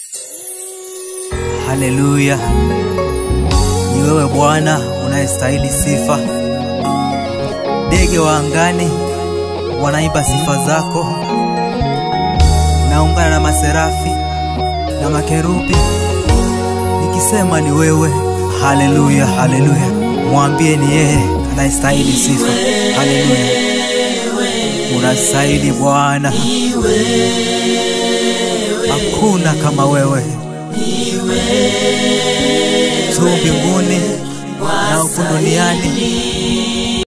Haleluya, ni wewe Bwana unayestahili sifa. Ndege wa angani wanaimba sifa zako, naungana na maserafi na makerubi nikisema ni wewe. Haleluya, haleluya, mwambie ni yeye anayestahili sifa. Haleluya, unastahili Bwana, hakuna kama wewe juu mbinguni na huku duniani